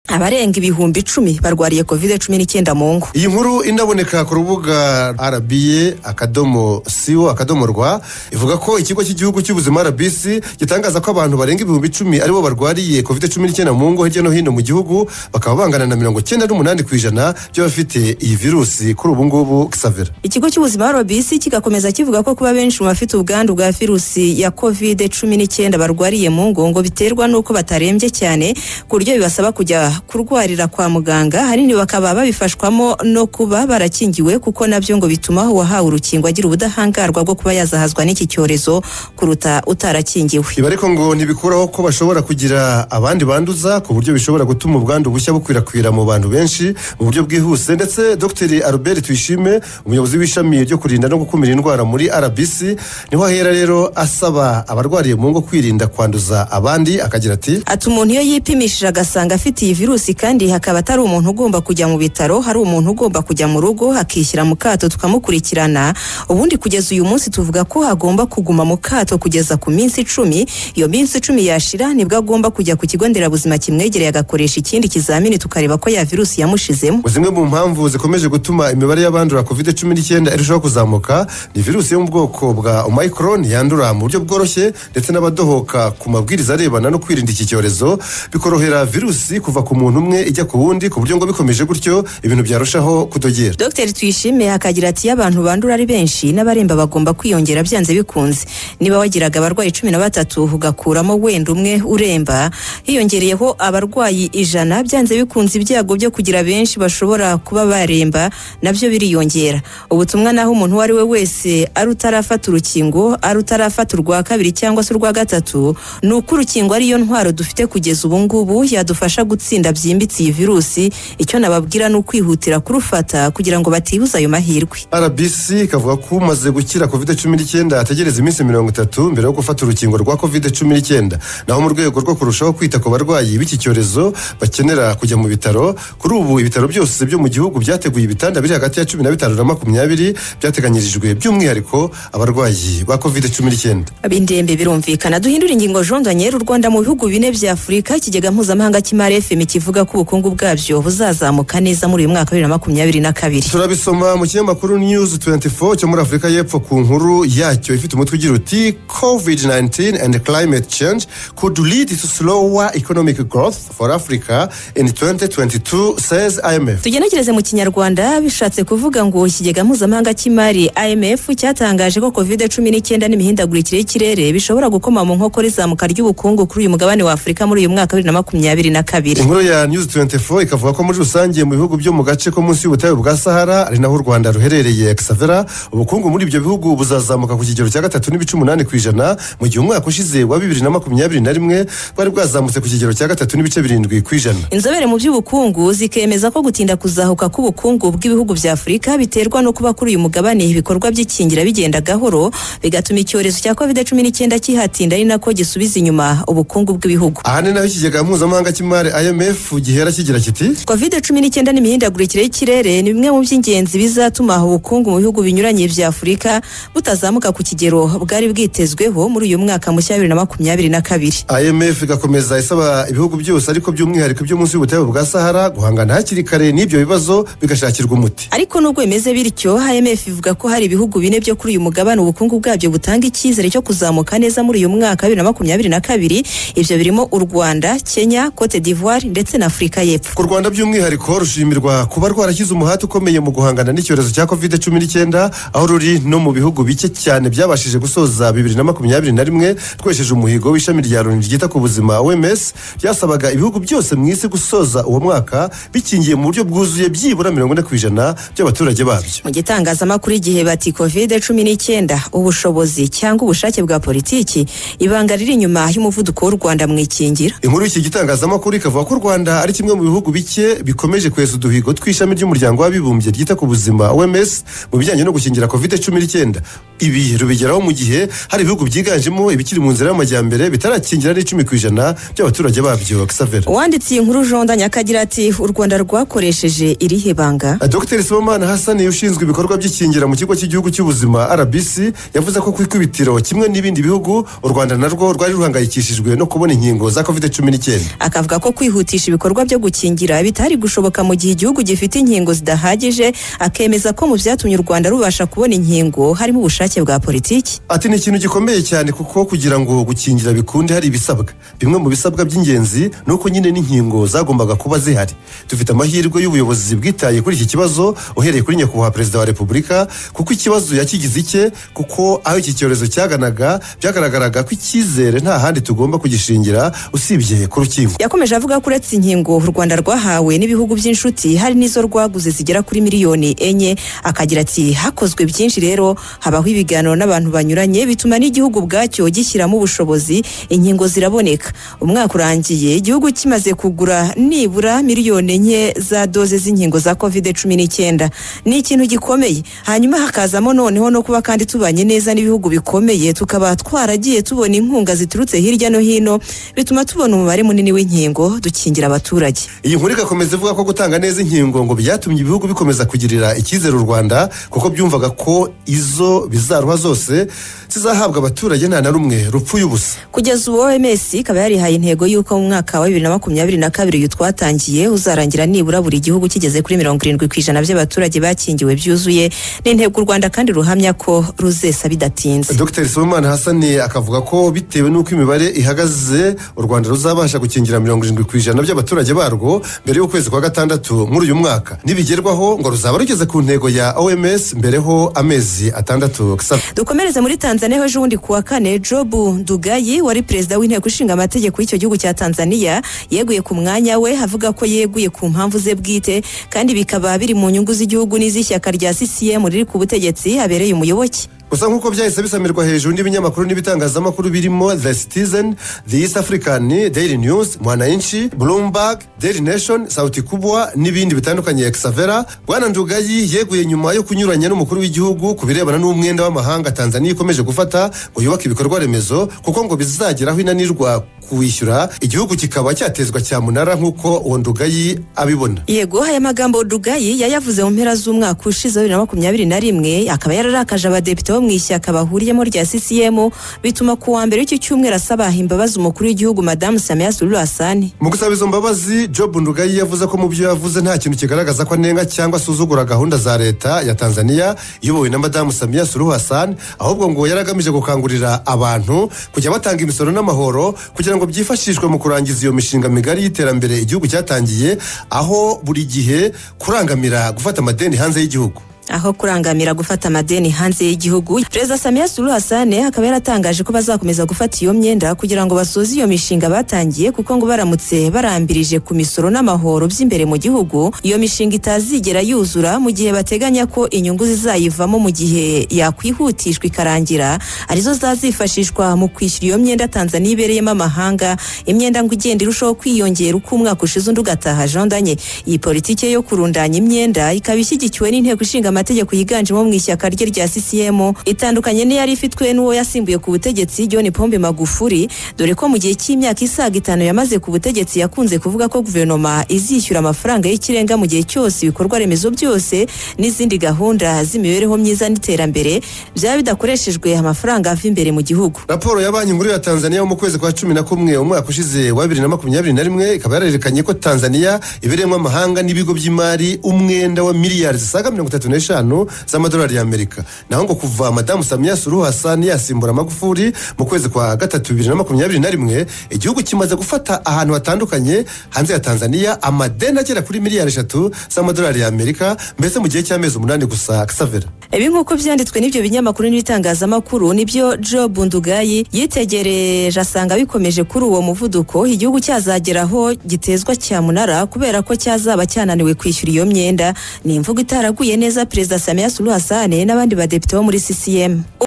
abarenga ibihumbi icumi barwariye kovide cumi n'icyenda mu ngo iyi nkuru inaboneka ku rubuga rba akadomo siwo akadomo rwa ivuga ko ikigo cy'igihugu cy'ubuzima rbc gitangaza ko abantu barenga ibihumbi icumi aribo barwariye kovide cumi n'icyenda mu ngo hirya no hino mu gihugu bakaba bangana na mirongo icyenda n'umunani ku ijana by'abafite iyi virusi kuri ubu ngubu kisavera ikigo cy'ubuzima rbc kigakomeza kivuga ko kuba benshi mu bafite ubwandu bwa virusi ya kovide cumi n'icyenda barwariye mu ngo ngo biterwa n'uko batarembye cyane ku buryo bibasaba kujya kurwarira kwa muganga ahanini bakaba babifashwamo no kuba barakingiwe kuko nabyo ngo bituma uwahawe urukingo agira ubudahangarwa bwo kuba yazahazwa n'iki cyorezo kuruta utarakingiwe ibi ariko ngo ntibikuraho ko bashobora kugira abandi banduza ku buryo bishobora gutuma ubwandu bushya bukwirakwira mu bantu benshi mu buryo bwihuse ndetse dr albert tuyishime umuyobozi w'ishami ryo kurinda no gukumira indwara muri rbc niho ahera rero asaba abarwariye mu ngo kwirinda kwanduza abandi akagira ati ati umuntu iyo yipimishije agasanga afite iyi virusi kandi hakaba atari umuntu ugomba kujya mu bitaro hari umuntu ugomba kujya mu rugo akishyira mu kato tukamukurikirana ubundi kugeza uyu munsi tuvuga ko agomba kuguma mu kato kugeza ku minsi icumi iyo minsi icumi yashira nibwo agomba kujya ku kigo nderabuzima kimwegereye agakoresha ikindi kizamini tukareba ko ya virusi yamushizemo zimwe mu mpamvu zikomeje gutuma imibare y'abandura kovide cumi n'icyenda irushaho kuzamuka ni virusi yo mu bwoko bwa omayikoroni yandura mu buryo bworoshye ndetse n'abadohoka ku mabwiriza arebana no kwirinda iki cyorezo bikorohera virusi kuva ku muntu umwe ijya ku wundi ku buryo ngo bikomeje gutyo ibintu byarushaho kudogera dr tuyishime akagira ati iyo abantu bandura ari benshi n'abaremba bagomba kwiyongera byanze bikunze niba wagiraga abarwayi cumi na batatu ugakuramo wenda umwe uremba hiyongereyeho abarwayi ijana byanze bikunze ibyago byo kugira benshi bashobora kuba baremba nabyo biriyongera ubutumwa naho umuntu uwo ari we wese ari utarafata urukingo ari utarafata urwa kabiri cyangwa se urwa gatatu ni uko urukingo ariyo ntwaro dufite kugeza ubu ngubu yadufasha gutsinda itsinda byimbitse iyi virusi icyo nababwira ni ukwihutira kurufata kugira ngo batibuza ayo mahirwe rbc ikavuga ko umaze gukira covid cumi n'icyenda ategereza iminsi mirongo itatu mbere yo gufata urukingo rwa covid cumi n'icyenda naho mu rwego rwo kurushaho kwita ku barwayi b'iki cyorezo bakenera kujya mu bitaro kuri ubu ibitaro byose byo mu gihugu byateguye ibitanda biri hagati ya cumi na bitanu na makumyabiri byateganyirijwe by'umwihariko abarwayi ba covid cumi n'icyenda ab'indembe birumvikana duhindura ingingo jondonyeri u rwanda mu bihugu bine bya afurika ikigega mpuzamahanga cy'imari fm kivuga ko ubukungu bwabyo buzazamuka neza muri uyu mwaka wa bibiri na makumyabiri na kabiri turabisoma mu kinyamakuru news 24 cyo muri afurika y'epfo ku nkuru yacyo ifite umutwe ugira uti covid 19 and climate change could lead to slower economic growth for africa in 2022 says imf tugenekereze mu kinyarwanda bishatse kuvuga ngo ikigega mpuzamahanga cy'imari imf cyatangaje ko covid cumi n'icyenda n'imihindagurikire y'ikirere bishobora gukoma mu nkokora izamuka ry'ubukungu kuri uyu mugabane wa afurika muri uyu mwaka wa bibiri na makumyabiri na kabiri inkuru ya news 24 ikavuga ko muri rusange mu bihugu byo mu gace ko munsi y'ubutayu bwa sahara ari naho u rwanda ruherereye kisavera ubukungu muri ibyo bihugu buzazamuka ku kigero cya gatatu n'ibice umunani ku ijana mu gihe umwaka ushize wa bibiri na makumyabiri na rimwe bwari bwazamutse ku kigero cya gatatu n'ibice birindwi ku ijana inzobere mu by'ubukungu zikemeza ko gutinda kuzahuka k'ubukungu bw'ibihugu bya afurika biterwa no kuba kuri uyu mugabane ibikorwa by'ikingira bigenda gahoro bigatuma icyorezo cya covid cumi n'icyenda kihatinda ari nako gisubiza inyuma ubukungu bw'ibihugu aha ni naho ikigega mpuzamahanga cy'imari imf gihera kigira kiti covid cumi n'icyenda n'imihindagurikire y'ikirere ni bimwe mu by'ingenzi bizatuma ubukungu mu bihugu binyuranye bya afurika butazamuka ku kigero bwari bwitezweho muri uyu mwaka mushya wa bibiri na makumyabiri na kabiri imf igakomeza isaba ibihugu byose ariko by'umwihariko byo munsi y'ubutayu bwa sahara guhangana hakiri kare n'ibyo bibazo bigashakirwa umuti ariko nubwo bimeze bityo imf ivuga ko hari ibihugu bine byo kuri uyu mugabane ubukungu bwabyo butanga icyizere cyo kuzamuka neza muri uyu mwaka wa bibiri na makumyabiri na kabiri ibyo birimo u rwanda kenya cote d'ivoire ndetse na afurika y'epfo u rwanda by'umwihariko rushimirwa kuba rwarashyize umuhate ukomeye mu guhangana n'icyorezo cya covid cumi n'icyenda aho ruri no mu bihugu bike cyane byabashije gusoza bibiri na makumyabiri na rimwe twesheje umuhigo w'ishami rya loni ryita ku buzima oms byasabaga ibihugu byose mu isi gusoza uwo mwaka bikingiye mu buryo bwuzuye byibura mirongo ine ku ijana by'abaturage babyo mu gitangazamakuru igihe bati covid cumi n'icyenda ubushobozi cyangwa ubushake bwa politiki ibanga riri inyuma y'umuvuduko w'u rwanda mu ikingira inkuru y'iki gitangazamakuru ikavuga ko u rwanda ari kimwe mu bihugu bike bikomeje kweza uduhigo tw'ishami ry'umuryango w'abibumbye ryita ku buzima oms mu bijyanye no gukingira covid cumi n'icyenda ibi rubigeraho mu gihe hari ibihugu byiganjemo ibikiri mu nzira y'amajyambere bitarakingira n'icumi ku ijana by'abaturage babyo kisavera uwanditse iyi nkuru jondanye akagira ati u rwanda rwakoresheje irihe banga dr sibomana hasani ushinzwe ibikorwa by'ikingira mu kigo cy'igihugu cy'ubuzima rbc yavuze ko ku ikubitiro kimwe n'ibindi bihugu u rwanda narwo rwari ruhangayikishijwe no kubona inkingo za covid cumi n'icyenda akavuga ko kwihutisha gushakisha ibikorwa byo gukingira bitari gushoboka mu gihe igihugu gifite inkingo zidahagije akemeza ko mu byatumye u rwanda rubasha kubona inkingo harimo ubushake bwa politiki ati ni ikintu gikomeye cyane kuko kugira ngo gukingira bikunde hari ibisabwa bimwe mu bisabwa by'ingenzi ni uko nyine n'inkingo zagombaga kuba zihari dufite amahirwe y'ubuyobozi bwitaye kuri iki kibazo uhereye kuri nyakubahwa perezida wa repubulika kuko ikibazo yakigize icye kuko aho iki cyorezo cyaganaga byagaragaraga ko icyizere nta handi tugomba kugishingira usibye ku rukiko yakomeje avuga ko uretse inkingo u rwanda rwahawe n'ibihugu by'inshuti hari n'izo rwaguze zigera kuri miliyoni enye akagira ati hakozwe byinshi rero habaho ibiganiro n'abantu banyuranye bituma n'igihugu ubwacyo gishyiramo ubushobozi inkingo ziraboneka umwaka urangiye igihugu kimaze kugura nibura miliyoni enye za doze z'inkingo za kovide cumi n'icyenda ni ikintu gikomeye hanyuma hakazamo noneho no kuba kandi tubanye neza n'ibihugu bikomeye tukaba twaragiye tubona inkunga ziturutse hirya no hino bituma tubona umubare munini w'inkingo dukingira abaturage iyi nkuru igakomeza ivuga ko gutanga neza inkingo ngo byatumye ibihugu bikomeza kugirira icyizere u rwanda kuko byumvaga ko izo bizaruha zose zizahabwa abaturage nta na rumwe rupfuye ubusa kugeza ubu oms ikaba yarihaye intego y'uko mu mwaka wa bibiri na makumyabiri na kabiri uyu twatangiye uzarangira nibura buri gihugu kigeze kuri mirongo irindwi ku ijana by'abaturage bakingiwe byuzuye ni intego u rwanda kandi ruhamya ko ruzesa bidatinze dr somimana hasani akavuga ko bitewe n'uko imibare ihagaze u rwanda ruzabasha gukingira mirongo irindwi ku ijana by'abaturage barwo mbere y'ukwezi kwa gatandatu muri uyu mwaka nibigerwaho ngo ruzaba rugeze ku ntego ya oms mbereho amezi atandatu dukomereze muri tanzania ejo bundi ku wa kane jobu ndugayi wari perezida w'inteko ishinga amategeko y'icyo gihugu cya tanzania yeguye ku mwanya we avuga ko yeguye ku mpamvu ze bwite kandi bikaba biri mu nyungu z'igihugu n'iz'ishyaka rya ccm riri ku butegetsi habereye umuyoboke gusa nk'uko byahise bisamirwa hejuru n'ibinyamakuru n'ibitangazamakuru birimo the citizen the east african daily news mwananchi bloomberg daily nation sauti kubwa n'ibindi bitandukanye exavera bwana ndugayi yeguye nyuma yo kunyuranya n'umukuru w'igihugu ku birebana n'umwenda w'amahanga tanzania ikomeje gufata ngo yubake ibikorwa remezo kuko ngo bizageraho inanirwa kuwishyura igihugu kikaba cyatezwa cyamunara nk'uko uwo ndugayi abibona yego aya magambo dugayi yayavuze mu mpera z'umwaka ushize wa bibiri na makumyabiri na rimwe akaba yararakaje abadepite bo mu ishyaka bahuriyemo rya ccm bituma ku wa mbere w'iki cyumweru asaba imbabazi umukuru w'igihugu madamu samiya sururu hasani mu gusaba izo mbabazi job ndugayi yavuze ko mu byo yavuze nta kintu kigaragaza ko anenga cyangwa asuzugura gahunda za leta ya tanzania iyobowe na madamu samiya sururu hasani ahubwo ngo yari agamije gukangurira abantu kujya batanga imisoro n'amahoro kugira ngo ngo byifashishwe mu kurangiza iyo mishinga migari y'iterambere igihugu cyatangiye aho buri gihe kurangamira gufata amadeni hanze y'igihugu aho kurangamira gufata amadeni hanze y'igihugu perezida samiya suru hasane akaba yaratangaje ko bazakomeza gufata iyo myenda kugira ngo basoze iyo mishinga batangiye kuko ngo baramutse barambirije ku misoro n'amahoro by'imbere mu gihugu iyo mishinga itazigera yuzura mu gihe bateganya ko inyungu zizayivamo mu gihe yakwihutishwa ikarangira arizo zazifashishwa mu kwishyura iyo myenda tanzania ibereyemo amahanga imyenda ngo igenda irushaho kwiyongera uko umwaka ushize undi ugataha jandanye iyi politiki yo kurundanya imyenda ikaba ishyigikiwe n'inteko ishinga amategeko yiganjemo mu ishyaka rye rya ccm itandukanye n'iyari ifitwe n'uwo yasimbuye ku butegetsi john pombe magufuri dore ko mu gihe cy'imyaka isaga itanu yamaze ku butegetsi yakunze kuvuga ko guverinoma izishyura amafaranga y'ikirenga mu gihe cyose ibikorwa remezo byose n'izindi gahunda z'imibereho myiza n'iterambere byaba bidakoreshejwe amafaranga ava imbere mu gihugu raporo ya banki nkuru ya tanzania yo mu kwezi kwa cumi na kumwe umwaka ushize wa bibiri na makumyabiri na rimwe ikaba yarerekanye ko tanzania ibereyemo amahanga n'ibigo by'imari umwenda wa miliyari zisaga mirongo itatu n'eshanu eshanu z'amadolari y'amerika naho ngo kuva madamu samiya suru hasani yasimbura amagufuri mu kwezi kwa gatatu bibiri na makumyabiri na rimwe igihugu kimaze gufata ahantu hatandukanye hanze ya tanzania amadeni agera kuri miliyari eshatu z'amadolari y'amerika mbese mu gihe cy'amezi umunani gusa savera ibi nk'uko byanditswe n'ibyo binyamakuru n'ibitangazamakuru nibyo job ndugayi yitegereje asanga bikomeje kuri uwo muvuduko igihugu cyazageraho gitezwa cyamunara kubera ko cyazaba cyananiwe kwishyura iyo myenda ni imvugo itaraguye neza perezida samiya suru hasane n'abandi badepite bo muri ccm